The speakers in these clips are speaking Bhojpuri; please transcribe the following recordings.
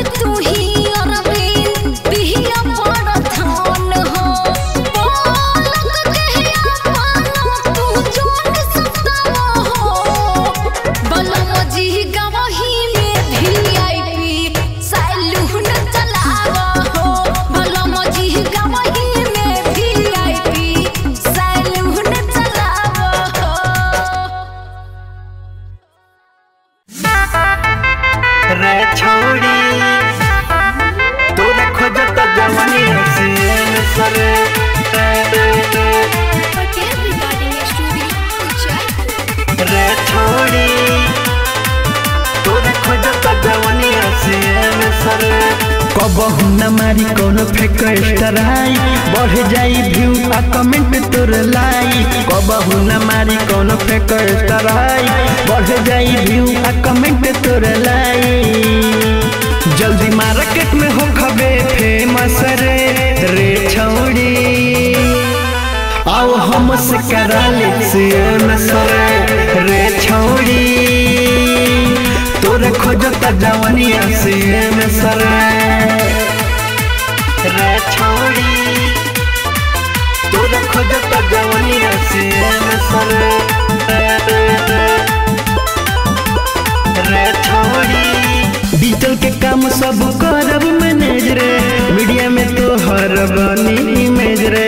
कि तू ही अरबी पिहिया बड़ा धान हो पलक कहिया पाना तू जोन सतावा हो बलम जी गवही में वीआईपी सैलून चलावा हो बलम जी गवही में वीआईपी सैलून चलावा हो रे छोड़ी तोरा खोजत जवानी हसीन सरे पटेल रिकॉर्डिंग स्टूडियो जयपुर रे छोड़ी तोरा खोजत जवानी हसीन सरे कबहू न मारी कोनो फेक स्टराई बढ़ जाई व्यू आ कमेंट तोर लाई कबहू न मारी कोनो फेक स्टराई बढ़ जाई व्यू आ कमेंट तोर लाई जल्दी मार्केट में हो खबे फेमस रे रे छौड़ी आओ हमसे करा ले सियन सरे रे छौड़ी तोरे खोजत जवानिया सियन सरे रे छौड़ी तोरे खोजत जवानिया सियन सरे रे छौड़ी डिजिटल के काम सब करब मैनेज रे मीडिया में तो हर बनी इमेज रे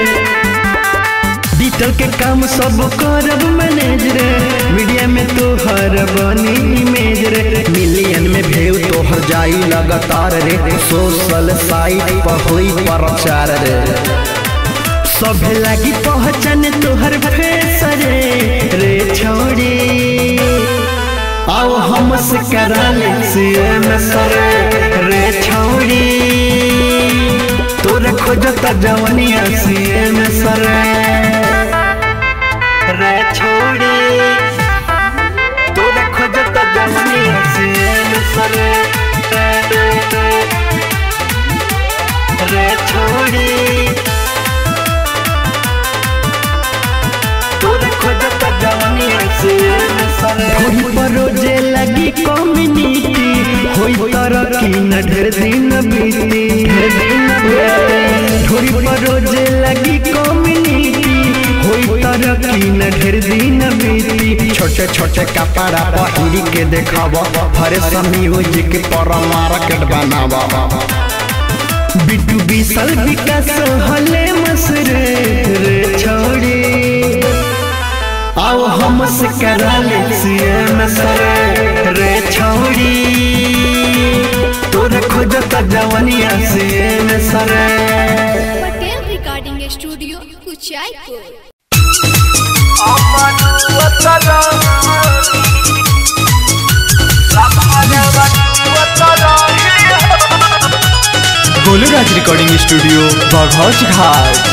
डिजिटल के काम सब करब मैनेज रे मीडिया में तो हर बनी इमेज रे मिलियन में भेव तोहर जाई लगातार रे सोशल साइट पर होई प्रचार रे सब लागी पहचान तोहर फेस रे रे छोड़ी आओ हमसे करा ले सीएम सरे रे छौड़ी तोरे खोजत जवानिया सीएम सरे रे छौड़ी तोरे खोजत जवानिया सीएम सरे रे छौड़ी तोरे खोजत जवानिया सीएम सरे होई परोजे लगी कम्युनिटी होई तरक्की न ढेर दिन बीती ढेर दिन बीती ढोरी परोजे लगी कम्युनिटी होई तरक्की न ढेर दिन बीती छोटे छोटे कपड़ा पहिरी के देखाव हरे म्यूजिक पर मार्केट बनाव बिटू बिसल विकास हले मसरे रे छोड़ी आओ हमसे करा ले सीएम सरे रे छौड़ी तोरे खोजत जवानिया सीएम सरे Patel recording studio Uchaipur Goluraj recording studio Baghauch घाट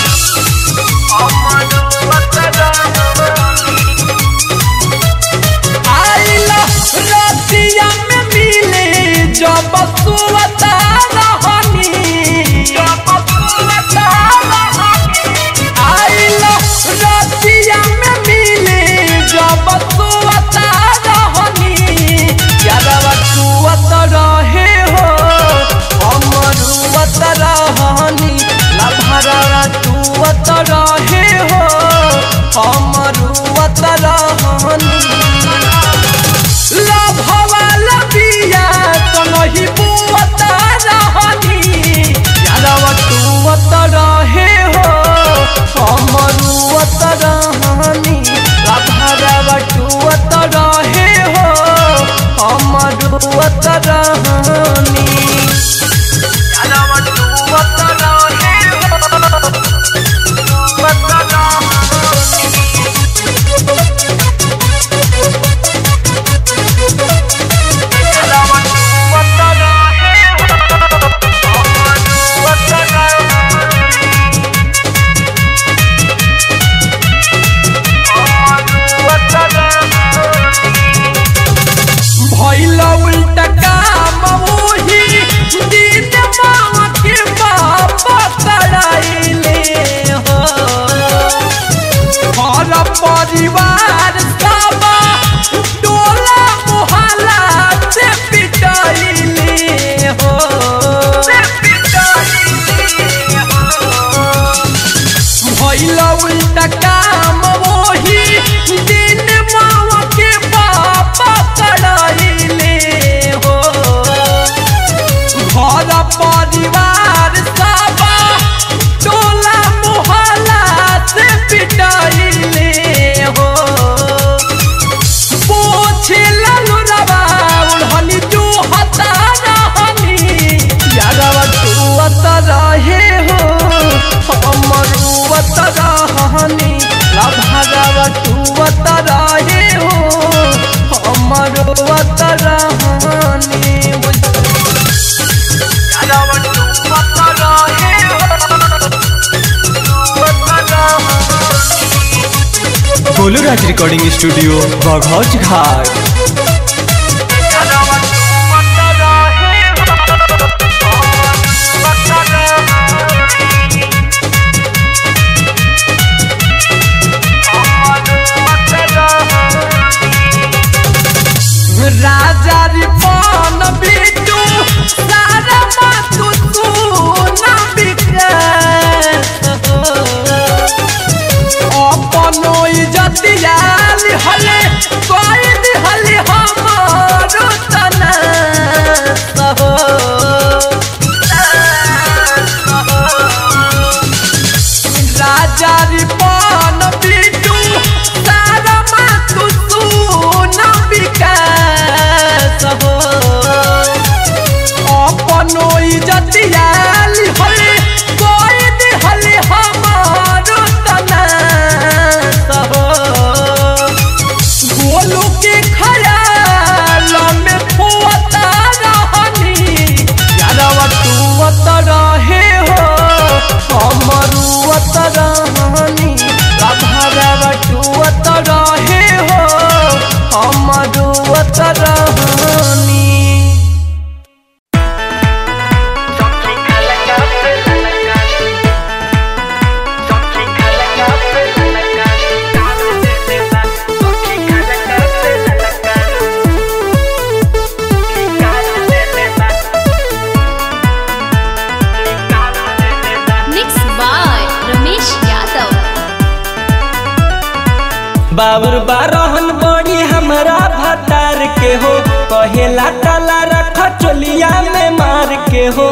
आइला रतिया में मिले जब सुवता रहनी जब सुवता रहनी आइला रतिया में मिले जब सुवता रहनी यादवा सुवत रहे हो अमरुवत रहनी लभरा तुवत रहे हो अमरुवत रहनी लभवा लबिया तो नहीं बुवत रहनी यादवा तुवत रहे हो अमरुवत रहनी लभरा तुवत रहे हो अमरुवत रहनी यादवा तुवत रहे हो तुवत रहनी भैल उल्टा काम मुही परिवार सब टोला मोहल्ला से पिटाइले हो पोछे ललुरवा उड़हनी जो हता रहनी यारवा टुवत रहे हो हमरुवत रहनी लभरवा टुवत रहे हो हमरुवत रहनी यारवा टुवत रहे हो टुवत रहनी गोलू राज रिकॉर्डिंग स्टूडियो बघौच घाट राजा रिपन बिटू सारा मातु तू ना बिकास अपनो इज्जतिया लिहले कोई दिहले हमारो तना सहो राजा रिपन बिटू सारा मातु तू ना बिकास हो अपनो इज्जतिया लिहले कोई दिहले हमारो तना सहो गोलू के खयाल में फुअता रहनी यारवा टुवत रहे हो हमरुवत रहनी राधारवा टुवत रहे हो हमरुवत रहनी मिक्स बाय रमेश यादव बाबुर बारहन बड़ी हमरा भतार के हो कहेला ताला रख चोलिया में मार के हो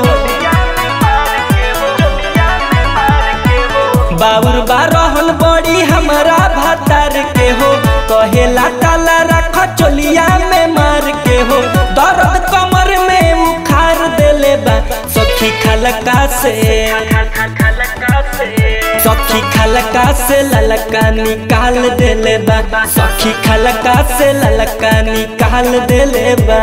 बाबुर बारहन बड़ी हमरा भतार के हो कहेला ताला रख चोलिया में मार के हो दर्द कमर में उखार देले बा सखी खलका से सखी खलका से ललका निकाल देले बा सखी खलका से ललका निकाल देले बा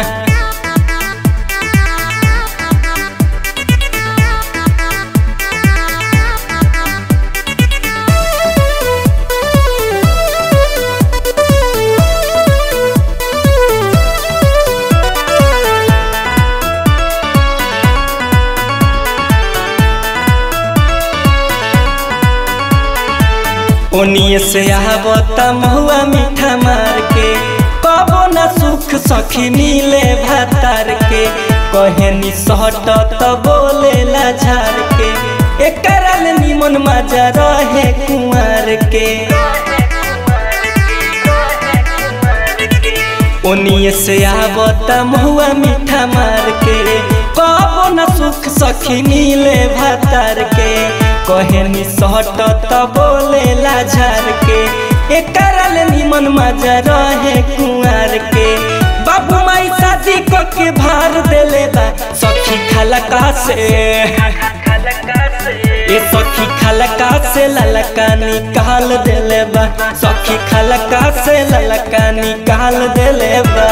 ओनिए से आवता महुआ मीठा मार के कबो न सुख सखी मिले भातार के कहेनी सहट त बोलेला झार के एकरा ले निमन मजा रहे कुंवर के ओनिए से आवता महुआ मीठा मार के कबो न सुख सखी मिले भातार के कहेनी सहट त बोलेला झार के एकरा ले निमन मजा रहे कुंवर के बाबू माई शादी क के भार देले बा सखी खलका से ए सखी खलका से ललका निकाल देले बा सखी खलका से ललका निकाल देले बा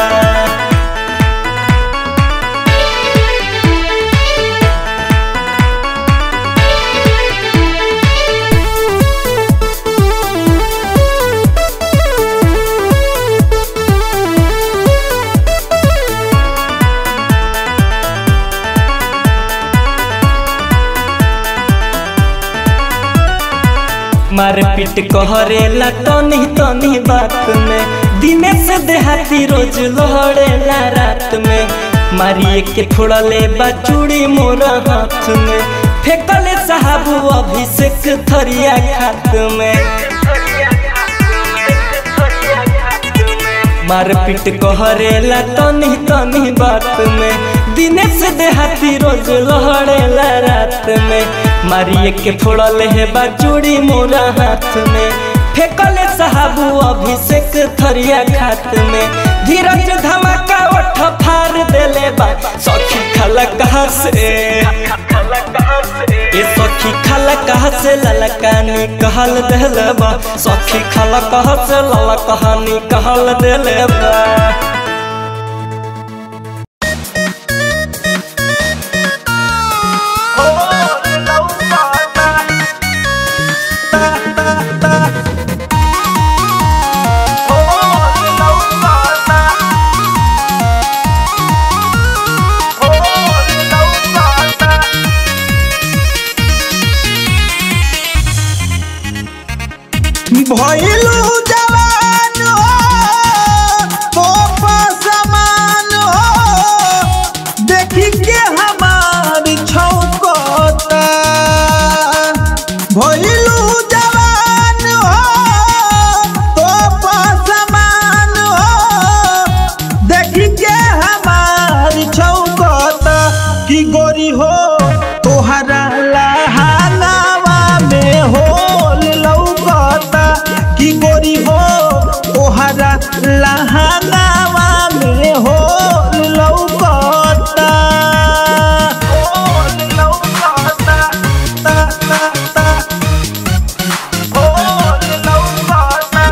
मारपीट कहरेला तनी तनी बात में दिने से देहाती रोज लहड़ेला रात में मारिए के फोड़ले बा चूड़ी मोर हाथ में फेंकले साहब अभिषेक थरिया खात में मारपीट कहरेला तनी तनी बात में दिनेश देहाती रोज लहड़ेला रात में मारिए के फोड़ल है बाचूड़ी मोरा हाथ में फेंकले साहबू अभिषेक थरिया खात में धीरज धमाका ओठ फार देले बा सखी खला कहा से ए सखी खला कहा से ललकानी कहल देले बा सखी खला कहा से ललकानी कहल देले बा भइलू जवान हो तोप समान हो देखी के हमार छौकता भइलू जवान हो तोप समान हो देखी के हमार छौकता की गोरी हो तोहरा लहानावा में होल लौकता की गोरी हो तोहरा लहानावा में होल लौकता होल लौकता ता ता ता होल लौकता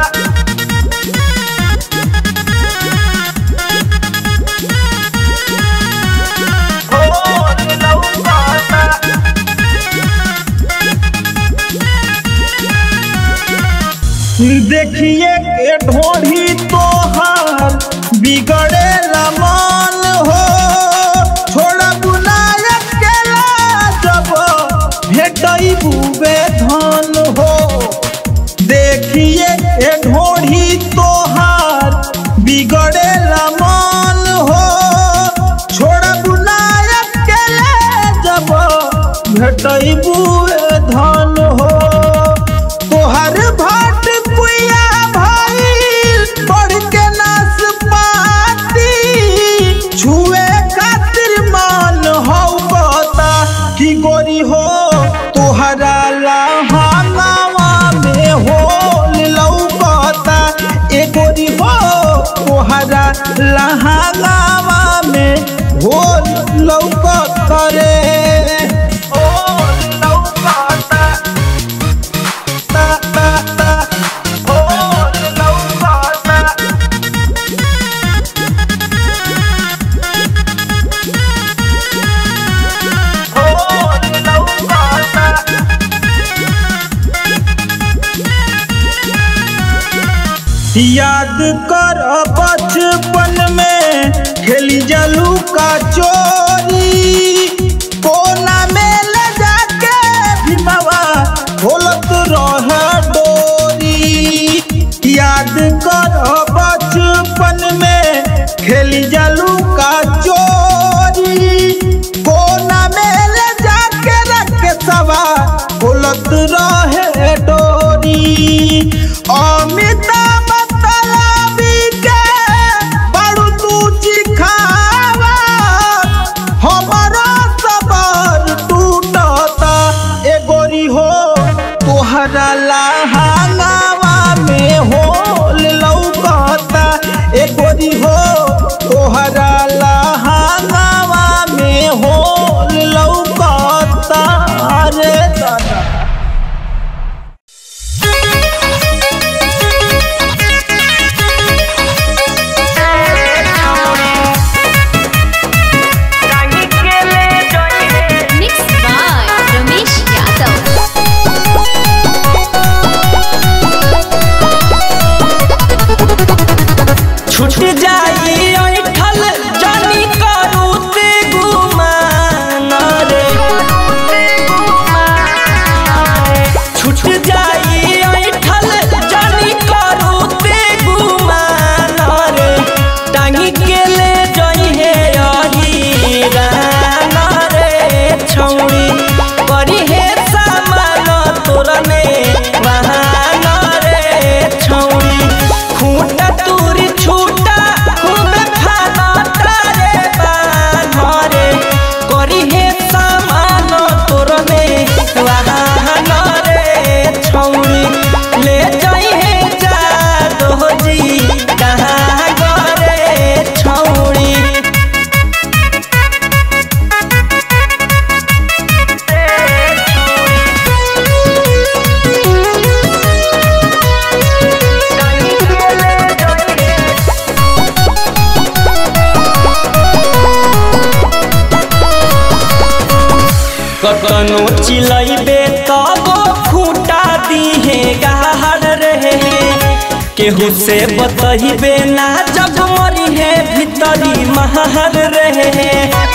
होल लौकता देखिए के ढोढ़ी तोहार बिगड़े मन हो छोड़ा बुलाय के जब भेटई बुबे धन हो देखिए के ढोढ़ी तोहार बिगड़े मन हो छोड़ा बुलाय के जब भेटई बुबे धन हो तोहर भाट कुइया भइल बढ़ के नस पाती छुए खातिर मन हौ बता की गोरी हो तोहरा लहंगावा में होल लौकता ए गोरी हो तोहरा लहंगावा में होल लौकता रे होल लौकता ता ता ता होल लौकता होल लौकता याद कर बचपन में खेली जलू का चोरी कोना में ले जाके भीमवा खोलत रह डोरी याद कर बचपन में खेली जलू का चोरी कोना में ले जाके रख सवा खोलत रहे डोरी अमिताभ मतलबी के बड़ू तू चिखावा हमारा सबर टूटता ए गोरी हो तोहरा लहंगावा में होल लौकता ए गोरी हो तोहरा लहंगावा में होल लौकता रे दादा कतनो चिलैबे तब खूटा दिहे गाहर रहे केहू से बतहिबे ना जब मरी है भीतरी महर रहे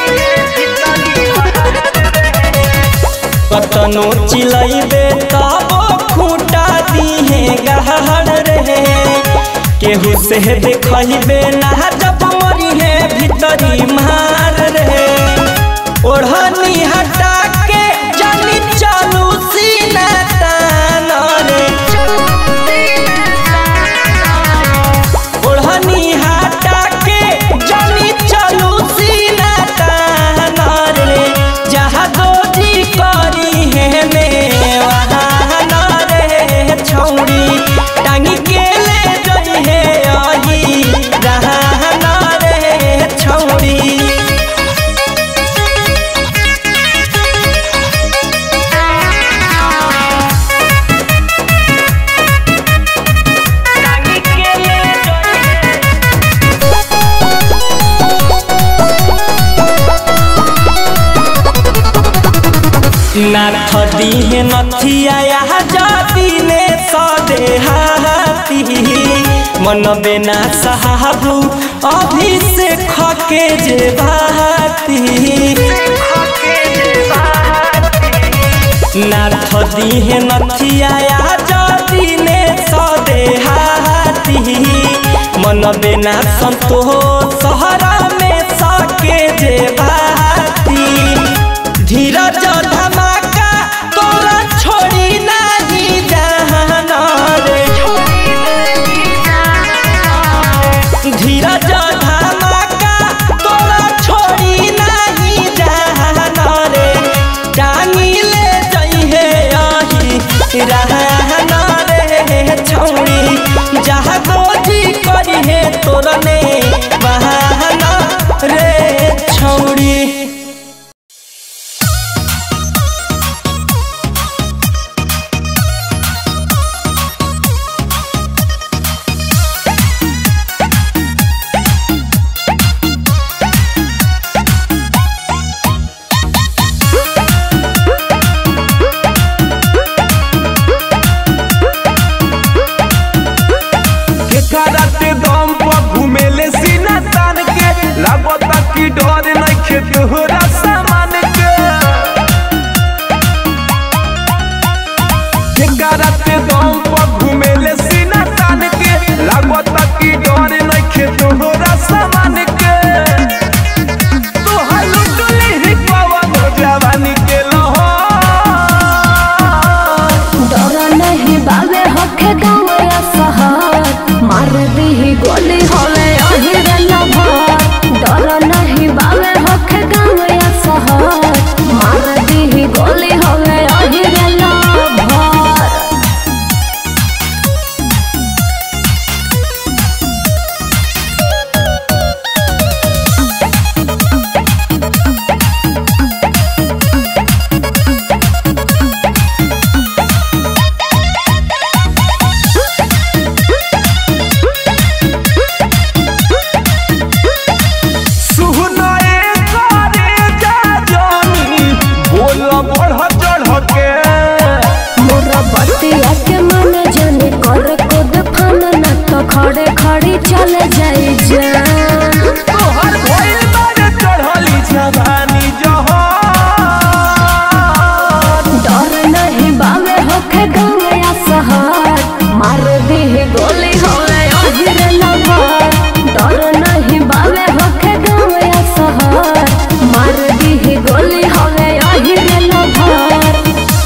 कतनो चिलैबे तब खूटा दिहे गहर रहे केहू से देखहिबे ना जब मरी है भीतरी मार रहे ओढ़नी हटा के जानी चालू सीना तान रे ओढ़नी हटा के जानी चालू सीना तान रे जहाँ दोजी करी है में वहाँ न रे छौड़ी टांगी के ले जई है आई रहा न रे छौड़ी नाथ दिहे नथिया यहाँ जाति ने सदे हाथी मन बेना साहबू अभिषेक के जे भाती नाथ दिहे नथिया यहाँ जाति ने सदे हाथी मन बेना संतोष सहरा में सके जे भाती धीरज धमाका तोरा छोड़ी नहीं जहान रे धीरज धमाका तोरा छोड़ी नहीं जहान रे टांगी ले जइहे आही रहन रे छौड़ी जहाँ गोजी करी है तोरने बहाना रे छौड़ी केकराते दम पर घुमेले सीना तान के लागता कि डर नइखे तोहरा सामान के केकराते दम पर घुमेले सीना तान के लागता कि डर नइखे तोहरा सामान के तोहार लुटले ही पवन जवानी के लहर डर नहीं बाबे होखे गाँव या शहर मार दी गोली होवे अहिर लभर डर नहीं बाबे होखे गाँव या शहर मार दी गोली होवे अहिर लभर सुहनाए करे जा जानी बोल बढ़ चढ़ के मोरा बतिया के मन जाने कर कूद फान न तो खड़े खड़ी चले जाई जान तोहर भइल बारे चढ़ली जवानी जहान डर नहीं बाबे होखे गाँव या शहर मार दी गोली होवे अहिर लभर डर नहीं बाबे होखे गाँव या शहर मार दी गोली होवे अहिर लभर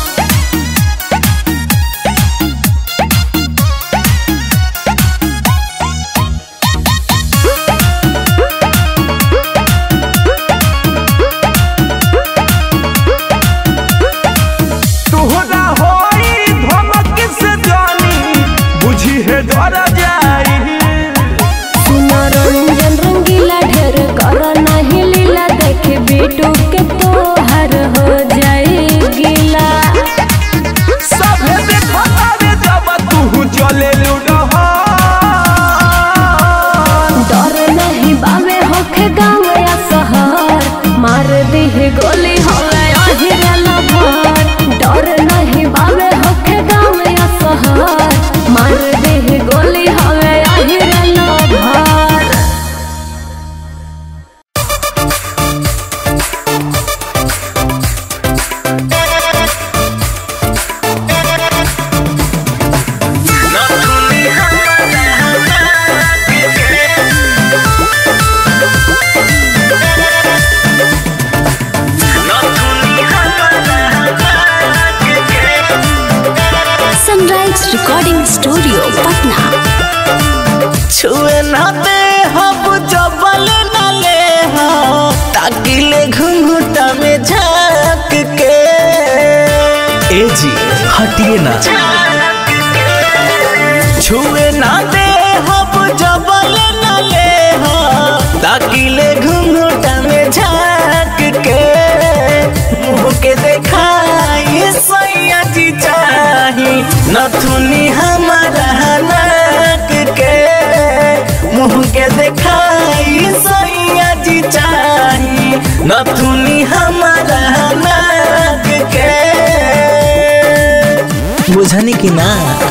तोहरा होई धमक से जानी बुझी है डर जाई सुना रंजन रंगीला ढेर कर नहीं लीला देख बेटू के तोहर हो जाई गीला सभे देखता रे जब तू चले लुडहा डर नहीं बाबे होखे गाँव या शहर मार दी गोली होवे Ahir lover recording studio Patna छुए ना दे हब जबल न ले हो ताकि ले घुंघुटा में झांक के ए जी हटिए ना छुए ना दे हब जबल न ले हो ताकि ले घुंघुटा में झांक के मुंह के देखाई सैया जी चाही नथुनी हमारा नाक के मुंह के देखाई सैया जी चाही नथुनी हमारा नाक के बुझनी कि ना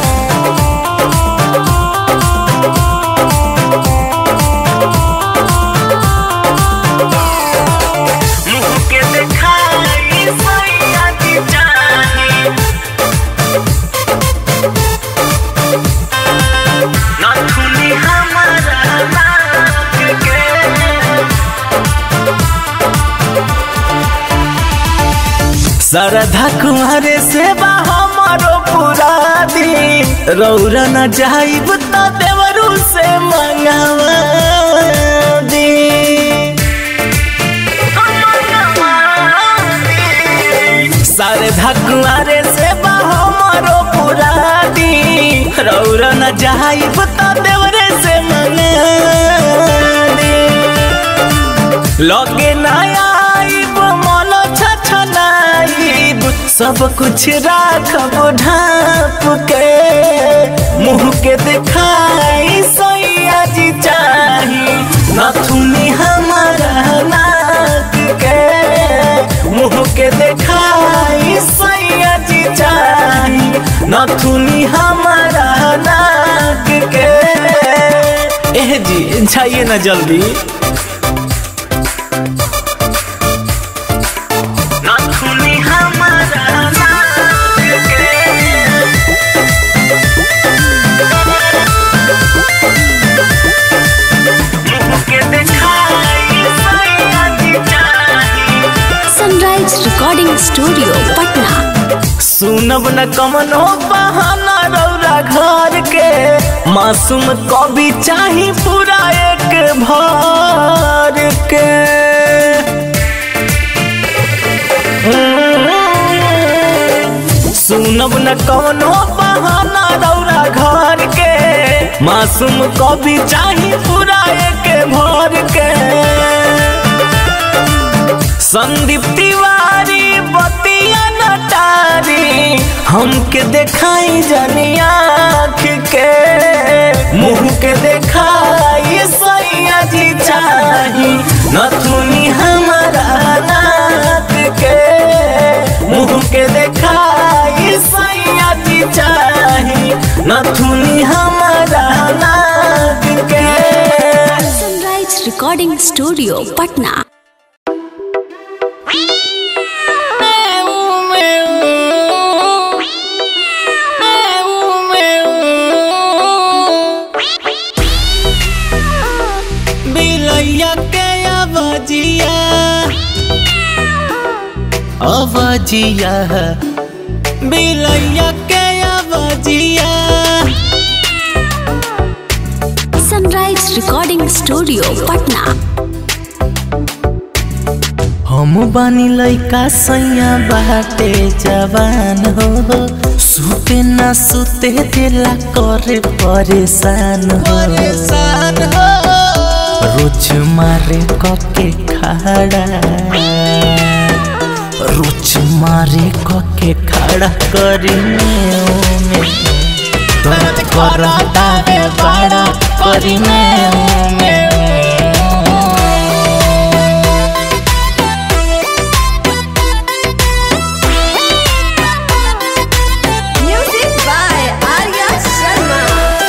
मुंह के देखाई सैया जी चाही नथुनी हमारा नाक के सरधा कुमारे से बा हमारो पूरा दिन रौरा न जाइब त देवरू से मंगावा दी सरधा कुमारे से बा हमारो पूरा दिन रौरा न जाइब त देवरे से मंगा दी लगे ना आइब मन छछनाइब सब कुछ राखब ढाप के मुंह के दिखाई सैया जी चाही नथुनी हमारा नाक के मुंह के दिखाई सैया जी चाही नथुनी हमारा नाक के एह जी जाइए ना जल्दी नथुनी हमारा नाक के मुंह के दिखाई सैया जी चाही सनराइज रिकॉर्डिंग स्टूडियो पटना सुनब न कमनो बहाना रौरा घर के मासूम कभी चाही पूरा एक भर के सुनब न कौनो बहाना रौरा घर के मासूम कभी चाही पूरा एक भर के संदीप तिवारी बतिया नटारी हमके देखाई जानी आँख के मुंह के देखाई सैया जी चाही नथुनी हमारा नाक के मुंह के देखाई सैया जी चाही नथुनी हमारा नाक के सनराइज रिकॉर्डिंग स्टूडियो पटना बिलैया के अबजिया अबजिया बिलैया के अबजिया सनराइज रिकॉर्डिंग स्टूडियो पटना हम बानी लइका सैया बाटे जवान हो सुते ना सुते दिला करे परेशान हो परेशान हो रोज मारे कके खड़ा रोज मारे कके खड़ा करी में दर्द करता है बड़ा करी में म्यूजिक बाय आर्या शर्मा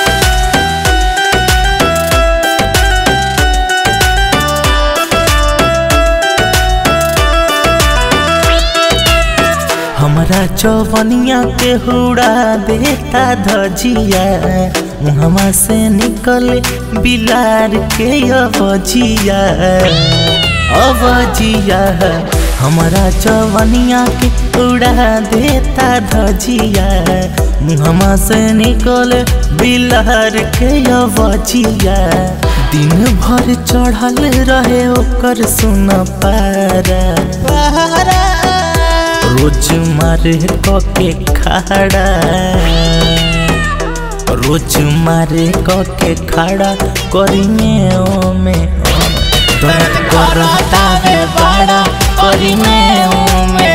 हमरा चौवनिया के हुड़ा देता धजिया मुहमा से निकले बिलार के अबजिया अबजिया हमारा जवनिया के उड़ा देता धजिया मुहमा से निकल बिलहर के अवजिया दिन भर चढ़ल रहे ओकर सुन पारा रोज मारे कके खाड़ा रोज मारे कके खड़ा करिमे ओमे दर्द करता है बड़ा करिमे ओमे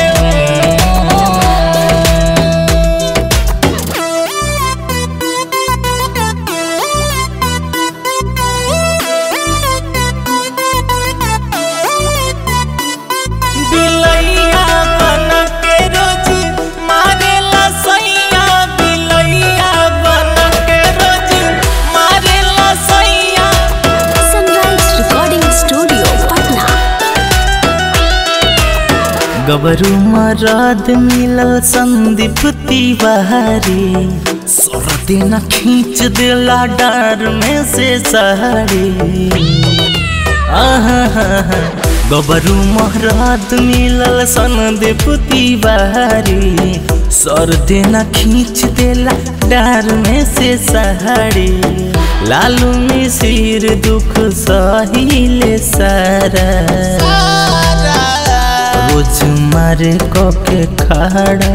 बिलैया बन के रोज मारेला सैया बिलैया बन के रोज मारेला सैया सनराइज रिकॉर्डिंग स्टूडियो पटना गबरू मरद मिलल संदीप तिवारी सर दिन खींच दिला डर में से सहरी आहा गबरू महरात मिलल संदीप तिवारी सर देना खींच देला डार में से सहारे लालू मिसिर दुख सहिले सारा रोज मारे कके खड़ा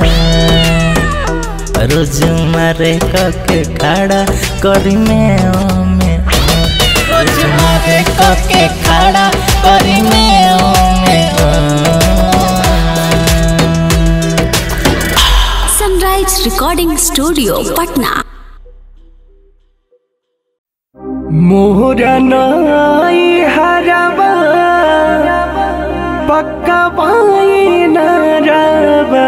रोज मारे कके खड़ा करी में ओमे रोज मारे कके खड़ा करी में ओमे सनराइज रिकॉर्डिंग स्टूडियो पटना मोरा नाई हरबा पक्का पाई नरबा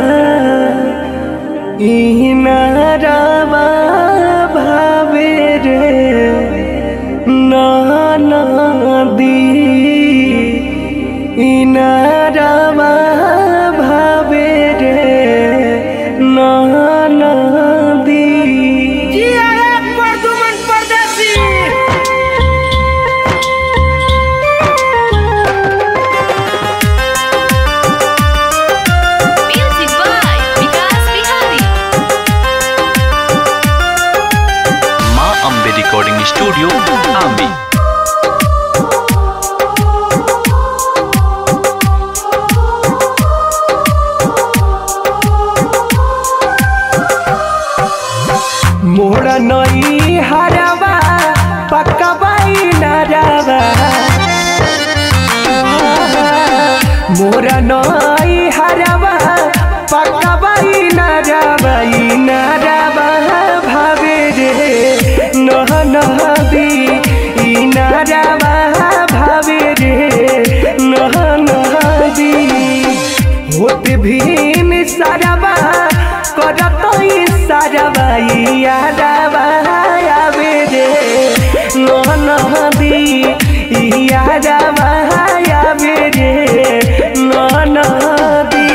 ई नरबा भावे रे नाना दी ई नरबा भावे रे नाना दी music by Vikas Bihari Maa Ambe recording studio आम्बी मोरा नई हरवा पक्का बाई नरवा मोरा नई हरवा पक्का बाई नरवा ई नरवा भावे रे नह नहबी ई नरवा भावे रे नह नहबी होत भीन सरवा करत सरवा यादवा आवे रे नह नदी यादवा आवे रे नह नदी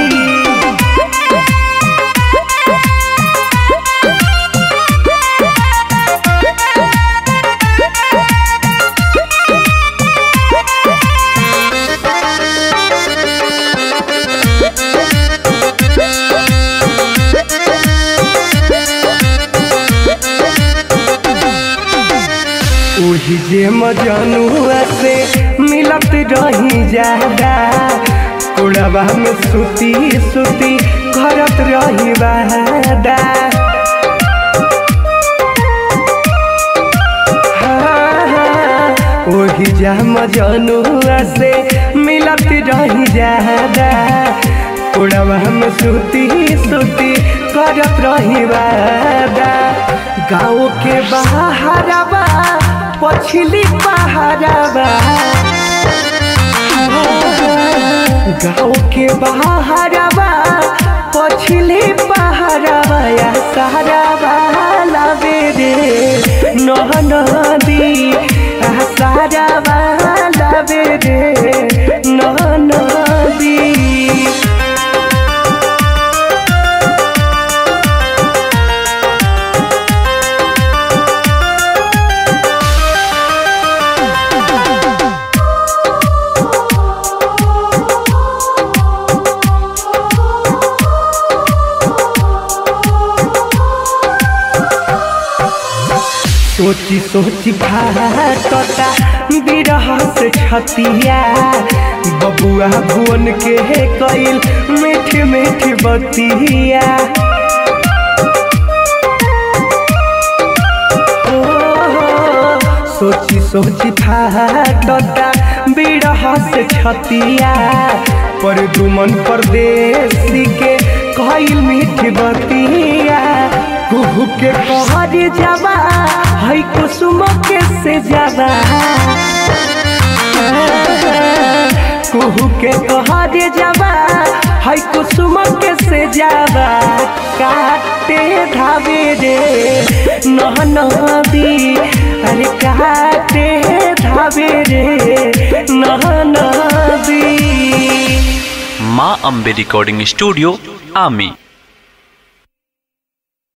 ओही जे मजनुआ से मिलत रही ज्यादा कोड़वा में सुती सुती करत रही वादा हाँ, हाँ, ओही जा मजनुआ से मिलत रही ज्यादा कोड़वा में सुती सुती करत रही वादा गाँव के बहारबा पछली पहाड़बा गाँव के बहारबा पछली पहाड़बा या सहारबा लावे रे नह नदी सहारबा लावे रे नह नदी सोची सोची फाटता बिरह से छतिया बबुआ भुवन के कइल मीठ मीठ बतिया ओ, सोची सोची फाटता बिरह से छतिया पर दुमन परदेसी के कइल मीठ बतिया कुहू के कहर जावा हई कुसुम के से जावा कुहू के कहर जावा हई कुसुम के से जावा काटे धावे रे नह नदी अरे काटे धावे रे नह नदी माँ अम्बे रिकॉर्डिंग स्टूडियो आमी